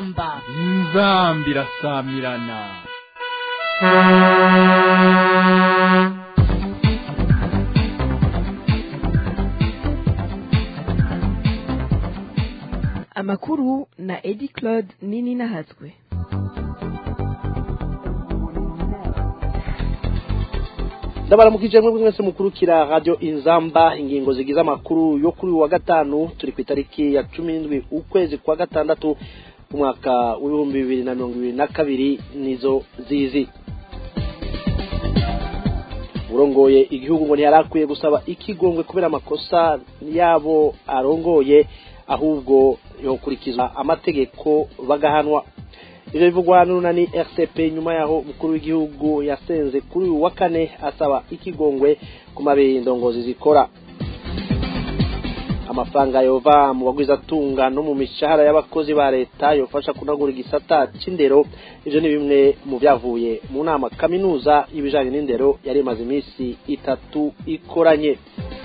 inzamba inzamba irasamirana amakuru na edi claude nini nahatswe ndabaramukije mwe mwese mukurukira radio inzamba ingingo zigize amakuru yo kuri uyu wa gatanu turi ku itariki ya cumi n'indwi ukwezi kwa gatandatu umwaka w'ibihumbi bibiri na mirongo ibiri na kabiri nizo zizi urongoye igihugu ngo ntiyari akwiye gusaba ikigongwe kubera amakosa yabo arongoye ahubwo yokurikizwa amategeko bagahanwa ivyo bivugwa n'urunani rcp nyuma yaho umukuru w'igihugu yasenze kuri uyu wa kane asaba ikigongwe ku mabiri indongozi zikora amafaranga yova mu bagwizatunga no mu mishahara y'abakozi ba leta yofasha kunagura igisata c'indero ivyo ni bimwe mu vyavuye mu nama kaminuza y'ibijanye n'indero yari imaze iminsi itatu ikoranye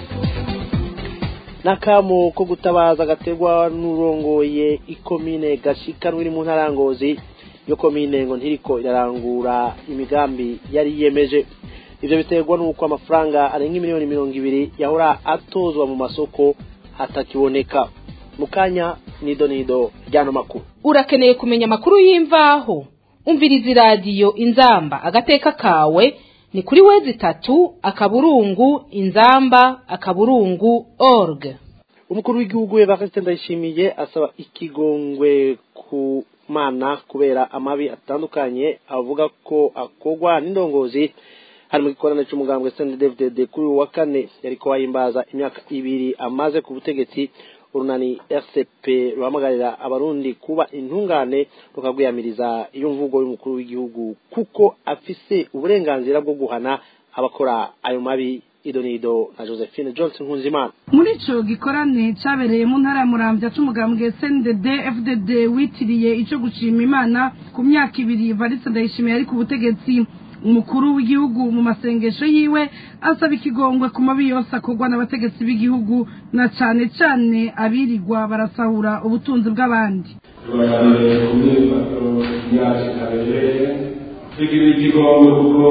n'akamo ko gutabaza gaterwa n'urongoye ikomine gashikanwa iri mu ntarangozi yo komine ngo ntiriko irarangura imigambi yari yiyemeje ivyo biterwa n'uko amafaranga arenga miliyoni mirongo ibiri yahora atozwa mu masoko hatakiboneka mu kanya nido nido ryano makuru urakeneye kumenya amakuru y'imvaho umviriza iradiyo inzamba agateka kawe ni kuri wezi itatu akaburungu inzamba akaburungu org umukuru w'igihugu Evariste Ndayishimiye asaba ikigongwe ku mana kubera amabi atandukanye avuga ko akogwa n'indongozi hari mu gikorane c'umugambwe CNDD-FDD kuri uyu wa kane yariko wahimbaza imyaka ibiri amaze ku butegetsi urunani RCP ruhamagarira abarundi kuba intungane rukagwiyamiriza iyo mvugo y'umukuru w'igihugu kuko afise uburenganzira bwo guhana abakora ayo mabi idonido na Josephine Johnson Nkunzimana muri ico gikorane cabereye mu ntara ya muramvya c'umugambwe CNDD FDD witiriye ico gushima imana ku myaka ibiri Evariste Ndayishimiye ari ku butegetsi umukuru w'igihugu mu masengesho yiwe asaba ikigongwe ku mabi yose akorwa n'abategetsi b'igihugu na cane cane abirirwa barasahura ubutunzi bw'abandi tubaganire ku myifato yacu itabereye tugira ikigongwe kuko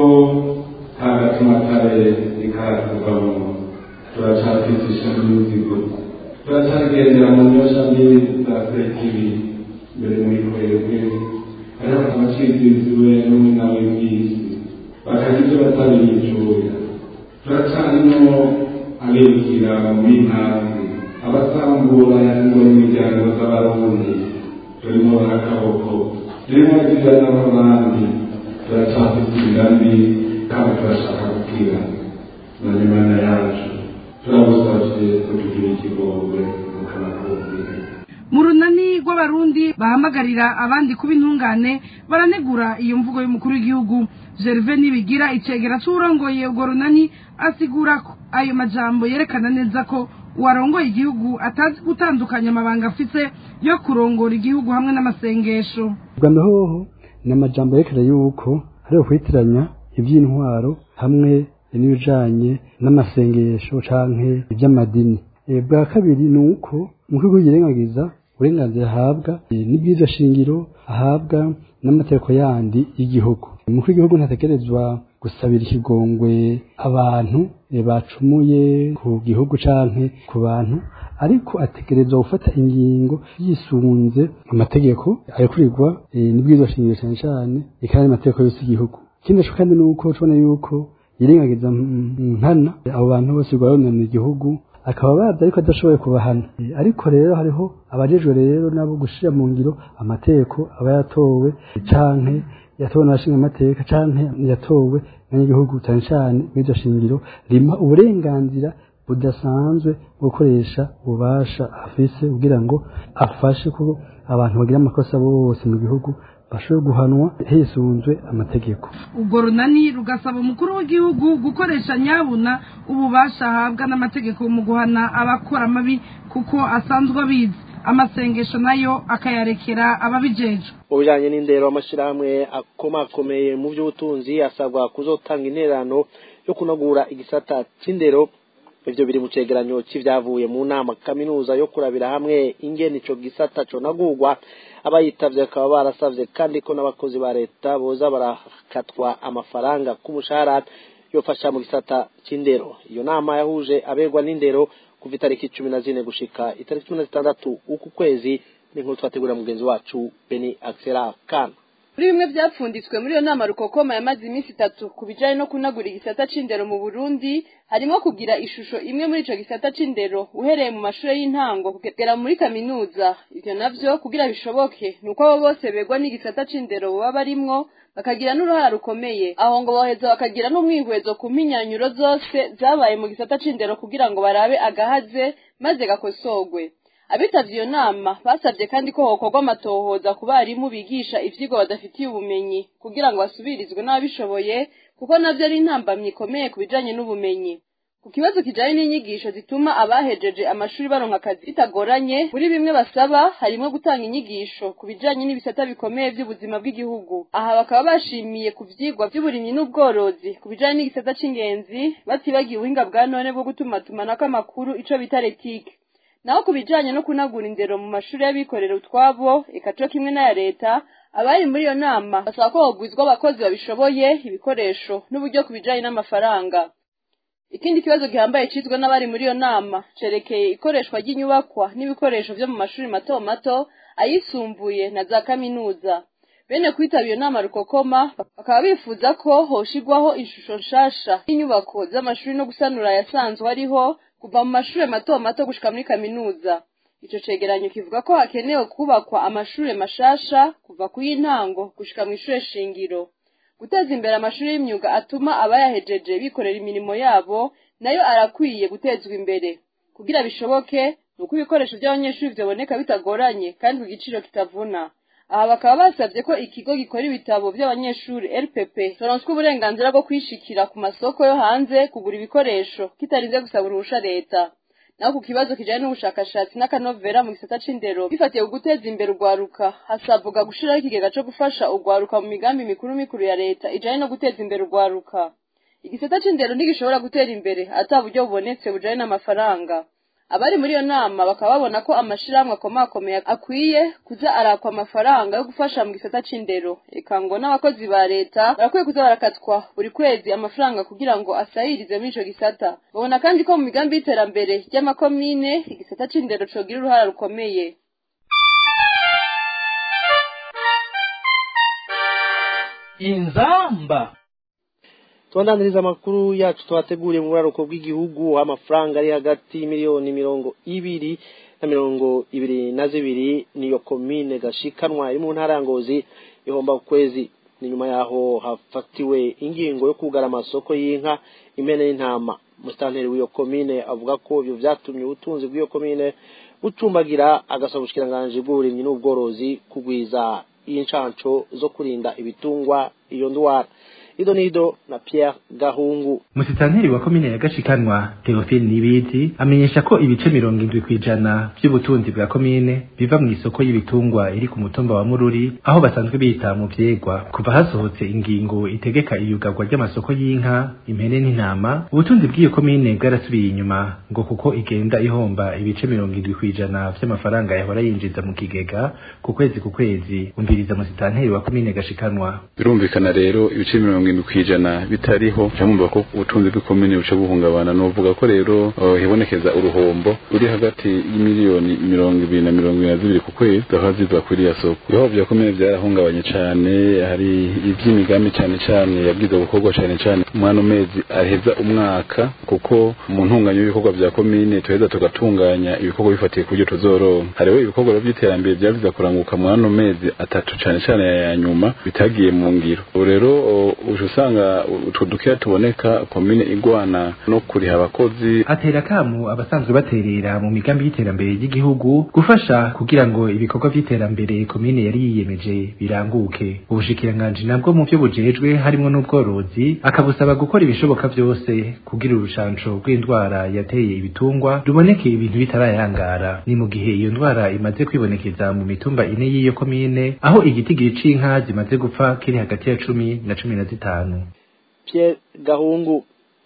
nta gatumatare ikaratuvamo turacafite ishami n'imizigo turacagendera mu nyosha mbi za sekibi mbere muri kwebwe hariho abaciziziwe n'umwina w'ibwisi bakagira ibyo batabiyicuya turacanimo abibwira mu b'intanzi abasambura ingo n'imiryango z'abarundi turimo barakaboko turimo bagirira n'abandi turacafite imigambi kandi turashaka gukira none imana yacu turagusavye kutugira ikigongwe mukanakubwira mu runani rw'abarundi bahamagarira abandi kuba intungane baranegura iyo mvugo y'umukuru w'igihugu gerve nibigira icegera c'uwurongoye urwo runani asigura ko ayo majambo yerekana neza ko uwarongoye igihugu atazi gutandukanya amabanga afise yo kurongora igihugu hamwe n'amasengesho bwa hoho ni amajambo yerekana yuko hari ukwitiranya iby'intwaro hamwe n'ibijanye n'amasengesho canke iby'amadini bwa kabiri ni uko umukuru yirengagiza uburenganzira ahabwa n'ibyiza shingiro ahabwa n'amategeko yandi y'igihugu umukuru w'igihugu ntategerezwa gusabira ikigongwe abantu bacumuye ku gihugu canke ku bantu ariko ategerezwa gufata ingingo yisunze amategeko arekurigwa n'ibwirizwa shingiro cyane cyane ikandi amategeko yose y'igihugu ikindi naco kandi ni uko tubona yuko yirengagiza nkana abo bantu bose rwaronona igihugu akaba bazi ariko adashoboye kubahana ariko rero hariho abajejwe rero nabo gushira mu ngiro amategeko aba yatowe canke yatowe n'abashinga amateka canke yatowe n'abanyagihugu cyane cyane mw'iryo shingiro rima uburenganzira budasanzwe bwo gukoresha ububasha afise kugira ngo afashe ko abantu bagira amakosa bose mu gihugu bashobora guhanwa hisunzwe amategeko ubwo runani rugasaba umukuru w'igihugu gukoresha nyabuna ububasha ahabwa n'amategeko mu guhana abakora amabi kuko asanzwe abizi amasengesho nayo akayarekera ababijejwe ubujanye n'indero amashirahamwe akomakomeye mu by'ubutunzi asabwa kuzotanga intererano yo kunagura igisata c'indero ivyo biri mu cegeranyo c'ivyavuye mu nama kaminuza yo kurabira hamwe ingene ico gisata conagurwa abayitavye bakaba barasavye kandi ko n'abakozi ba leta boza barakatwa amafaranga k'umushahara yofasha mu gisata c'indero iyo nama yahuje abegwa n'indero kuva itariki cumi na zine gushika itariki cumi na zitandatu uku kwezi n'inkuru twategura mugenzi wacu beni axela kana muri bimwe byapfunditswe muri iyo nama rukokoma yamaze iminsi itatu ku bijanye no kunagura igisata c'indero mu burundi harimo kugira ishusho imwe muri ico gisata c'indero uhereye mu mashuri y'intango kugera muri kaminuza ivyo navyo kugira bishoboke ni uko abo bose begwa n'igisata c'indero baba barimwo bakagira n'uruhara rukomeye aho ngo boheza bakagira n'umwihwezo ku mpinyanyuro zose zabaye mu gisata c'indero kugira ngo barabe agahaze maze gakosorwe abitavye iyo nama basavye kandi ko hokorwa amatohoza ku barimu bigisha ivyigwa badafitiye ubumenyi kugira ngo basubirizwe n'ababishoboye kuko navyo ari intambamyi ikomeye ku bijanye n'ubumenyi ku kibazo kijanye n'inyigisho zituma abahejeje amashuri baronka akazi bitagoranye muri bimwe basaba harimwo gutanga inyigisho ku bijanye n'ibisata bikomeye vy'ubuzima bw'igihugu aha bakaba bashimiye ku vyigwa vy'uburimyi n'ubworozi ku bijanye n'igisata c'ingenzi batibagiye ubuhinga bwa none bwo gutumatumanako amakuru ico bita retike naho ku bijanye no kunagura indero mu mashuri y'abikorera utwabo eka co kimwe n'aya leta abari muri iyo nama basaba ko hogwizwa abakozi babishoboye ibikoresho n'uburyo ku bijanye n'amafaranga ikindi kibazo gihambaye cizwe n'abari muri iyo nama cerekeye ikoreshwa ry'inyubakwa n'ibikoresho vyo mu mashuri mato mato ayisumbuye na za kaminuza bene kwitaba iyo nama rukokoma bakaba bifuza ko hoshigwaho ishusho nshasha y'inyubako z'amashuri no gusanura ayasanzwe ariho kuva mu mashuri mato mato gushika muri kaminuza ico cegeranyo kivuga ko hakenewe kubakwa amashure mashasha kuva ku y'intango gushika mu ishure shingiro guteza imbere amashuri y'imyuga atuma abayahejeje bikorera imirimo yabo nayo arakwiye gutezwa imbere kugira bishoboke ni uko ibikoresho by'abanyeshuri vyaboneka bitagoranye kandi ku giciro kitavuna aha bakaba basabye ko ikigo gikora ibitabo by'abanyeshuri rpp toronswa uburenganzira bwo kwishikira ku masoko yo hanze kugura ibikoresho kitarinze gusaba uruhusha leta naho ku kibazo kijanye n'ubushakashatsi n'akanovera mu gisata c'indero bifatiye ku guteza imbere urwaruka hasabwa gushiraho ikigega co gufasha urwaruka mu migambi mikuru mikuru ya leta ijanye no guteza imbere urwaruka igisata c'indero ntigishobora gutera imbere ata buryo bubonetse bujanye n'amafaranga abari muri iyo nama bakaba babona ko amashirahamwe akomakomeye akwiye kuza arakwa amafaranga yo gufasha mu gisata c'indero eka ngo n'abakozi ba leta barakwiye kuza barakatwa buri kwezi amafaranga kugira ngo asahirize muri ico gisata babona kandi ko mu migambi y'iterambere ry'amakomine igisata c'indero cogira uruhara rukomeye inzamba tubandaniriza amakuru yacu twateguriye mu buraruko bw'igihugu amafaranga ari hagati y'imiliyoni mirongo ibiri na mirongo ibiri na zibiri niyo komine gashikanwa iri mu ntara ya ngozi ihomba ku kwezi ni nyuma yaho hafatiwe ingingo yo kugara amasoko y'inka impene n'intama musitanteri w'iyo komine avuga ko ibyo vyatumye ubutunzi bw'iyo komine bucumbagira agasaba ubushikiranganji bw'uburimyi n'ubworozi kugwiza inshanco zo kurinda ibitungwa iyo ndwara ido nido na Pierre Gahungu musitanteri wa komine ya Gashikanwa Theophile Nibizi amenyesha ko ibice mirongo indwi kwijana by'ubutunzi bwa komine biva mu isoko y'ibitungwa iri ku mutumba wa Mururi aho basanzwe bita mu vyegwa kuva hasohotse ingingo itegeka iyugarwa ry'amasoko y'inka impene n'intama ubutunzi bw'iyo komine bwarasubiye inyuma ngo kuko igenda ihomba ibice mirongo indwi kwijana vy'amafaranga yahora yinjiza mu kigega ku kwezi ku kwezi umviriza musitanteri wa komine Gashikanwa birumvikana rero ibice mirongo indwi kwijana bitariho cyangwa ko ubutunzi bw'ikomine buca buhungabana novuga ko rero uh, hibonekeza uruhombo ruri hagati y'imiliyoni mirongo ibiri na mirongo ibiri na zibiri ku kwezi zahora ziva kuri ya soko ibihoho vya komine vyarahungabanye cane hari ivy'imigambi cane cane yabwiza gukorwa cane cane umwana mezi aheza umwaka kuko mu ntunganyo y'ibikorwa vya komine tuheza tugatunganya ibikorwa bifatiye ku buryo tuzoronka hariho ibikorwa vy'iterambere vyaviza kuranguka mu ano mezi atatu cane cane ya nyuma bitagiye mu ngiro ubu rero uje usanga utwo dukeya tuboneka komine igwana no kuriha abakozi atera kamu abasanzwe baterera mu migambi y'iterambere ry'igihugu gufasha kugira ngo ibikorwa vy'iterambere komine yari yiyemeje biranguke ubushikiranganji nabwo mu vyo bujejwe harimwo n'ubworozi akabusaba gukora ibishoboka vyose kugira urushanco rw'indwara yateye ibitungwa ruboneke ibintu bitarayangara ni mu gihe iyo ndwara imaze kwibonekeza mu mitumba ine y'iyo komine aho igitigiri c'inka zimaze gupfa kiri hagati ya cumi na cumi na zitanu Pierre Gahungu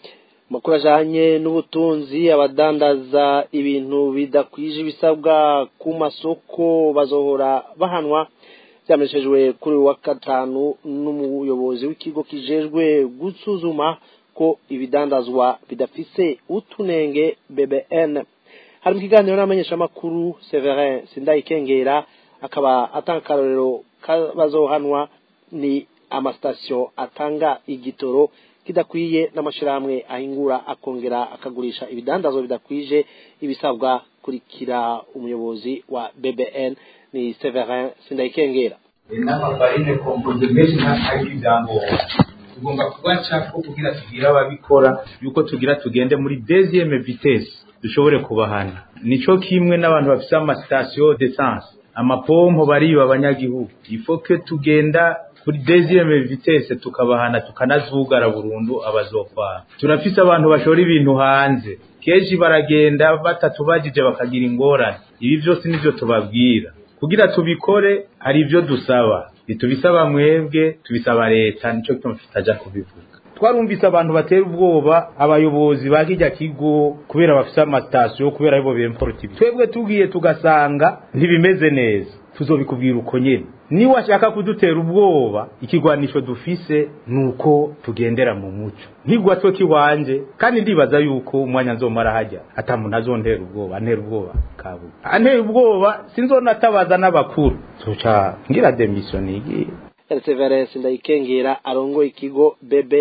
amakuru ajanye n'ubutunzi abadandaza ibintu bidakwije ibisabwa ku masoko bazohora bahanwa byamenyeshejwe kuri uyu wa gatanu n'umuyobozi w'ikigo kijejwe gusuzuma ko ibidandazwa bidafise utunenge bbn hari mu kiganiro n'abamenyeshamakuru severin sindayikengera akaba atanga akarorero k'abazohanwa ni amasitasiyo atanga igitoro kidakwiye n'amashyirahamwe ahingura akongera akagurisha ibidandazwa bidakwije ibisabwa kurikira umuyobozi wa bbn ni severin sindayikengera n'amafarine kompoze menshi ntabwo ibyangombwa tugomba kubaca ko kugira tubwire ababikora yuko tugira tugende muri deuxième vitesse dushobore kubahana nico kimwe n'abantu bafite amasitasiyo d'essence amapompo bariba abanyagihugu ifoke tugenda kuri deuxième vitesse tukabahana tukanazugara burundu abazofana turafise abantu bashora ibintu hanze kenshi baragenda batatubajije bakagira ingorane ibi byose nivyo tubabwira kugira tubikore hari ibyo dusaba ntitubisaba mwebwe tubisaba leta nicyo gituma tutaja kubivuga twarumvise abantu batera ubwoba abayobozi ba kijya kigo kubera bafise amatasiyo kubera aribo bemporota ibi twebwe tugiye tugasanga ntibimeze neza tuzobikubwira uko nyene niba ashaka kudutera ubwoba ikigwanisho dufise nuko tugendera mu muco nkigwa twe kiwanje kandi ndibaza yuko umwanya nzomara hajya ata muntu azontera ubwoba antera ubwoba kabu antera ubwoba sinzonatabaza n'abakuru tuca ngira demission igiye Perseverance ndayikengera arongoye ikigo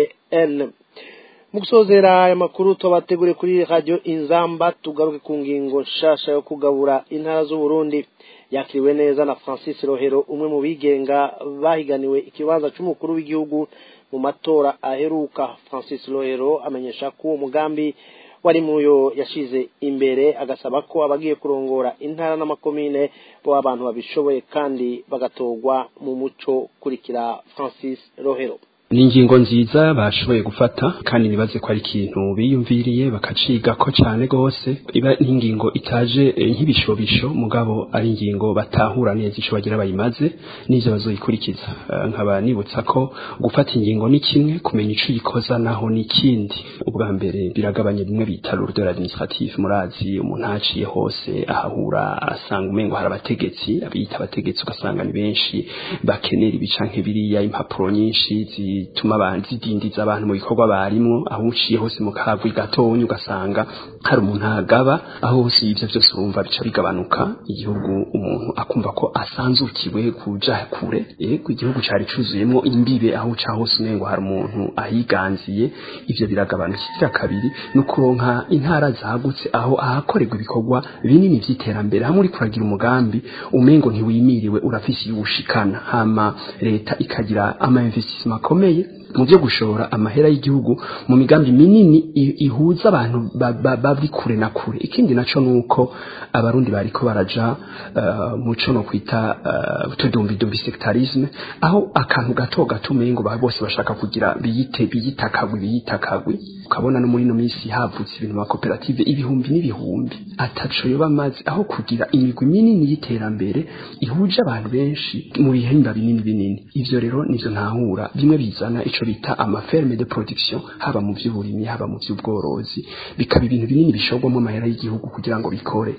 BBN mu gusozera aya makuru tubategure kuri radio Inzamba tugaruke ku ngingo nshasha yo kugabura intara z'u Burundi yakiriwe neza na Francis Rohero umwe mu bigenga bahiganiwe ikibanza cy'umukuru w'igihugu mu matora aheruka Francis Rohero amenyesha ko uwo mugambi wari muyo yashize imbere agasaba ko abagiye kurongora intara n'amakomine bo abantu babishoboye kandi bagatorwa mu muco kurikira Francis Rohero ni ingingo nziza bashoboye gufata kandi nibaze ko ari ikintu biyumviriye bakaciga ko cyane gose iba n'ingingo itaje nk'ibishobisho mugabo ari ingingo batahura neza ico bagira bayimaze n'ivyo bazoyikurikiza nkaba nibutsa ko gufata ingingo ni kimwe kumenya ico yikoza naho ni ikindi ubwa mbere biragabanya bimwe bita l'ordre administratif murazi umuntu haciye hose ahahura asanga umengo hari abategetsi abiyita abategetsi ugasanga ni benshi bakenera ibicanke biriya impapuro nyinshi zi bituma abantu zidindiza abantu mu bikorwa barimwo aho uciye hose mu kagwi gatonya ugasanga hari umuntu agaba aho hose ivyo byose urumva bica bigabanuka igihugu umuntu akumva ko asanzukiwe kuja kure yego igihugu cari cuzuyemwo imbibe aho uca hose umengo hari umuntu ahiganziye ivyo biragabanuka ikira kabiri no kuronka intara zagutse aho ahakorerwa ibikorwa binini vy'iterambere hamwe uri kuragira umugambi umengo ntiwimiriwe urafise yushikana hama leta ikagira ama investissement akomeye mu byo gushora amahera y'igihugu mu migambi minini ihuza abantu bari kure na kure ikindi naco nuko abarundi bariko baraja uh, muco no kwita uh, tudumbi sectarisme aho akantu gato gato umengo bose bashaka kugira biyite biyitakagwi biyitakagwi ukabona no muri no minsi havutse ibintu ma koperative ibihumbi n'ibihumbi ataco yoba amazi aho kugira imigwi minini y'iterambere ihuje abantu benshi mu bihimba binini binini ivyo rero nivyo ntahura bimwe bizana ico bita amaferme de production haba mu vy'uburimyi haba mu vy'ubworozi bikaba ibintu binini bishogwamo amahera y'igihugu kugira ngo bikore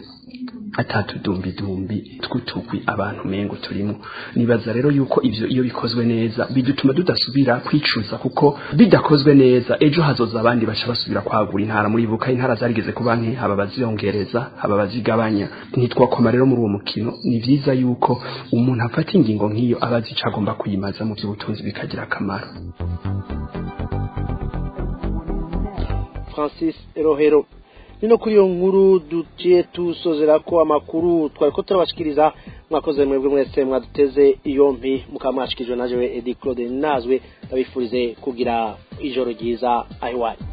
atatudumbidumbi tw'utugwi abantu mengo turimo nibaza rero yuko ivyo iyo bikozwe neza bidutuma tudasubira kwicuza kuko bidakozwe neza ejo hazoza abandi baca basubira kwagura intara muri buka intara zarigeze kuba nke haba baziyongereza haba bazigabanya ntitwakoma rero muri uwo mukino ni vyiza yuko umuntu afata ingingo nk'iyo aba azi ico agomba kuyimaza mu vy'ubutunzi bikagira akamaro Francis Rohero nino kuri iyo nkuru duciye tusozera ko amakuru twari ko turabashikiriza mwakoze mwebwe mwese mwaduteze iyompi mukaba mwashikirijwe na jewe Edi Claude Nazwe ndabifurize kugira ijoro ryiza ahiwanyu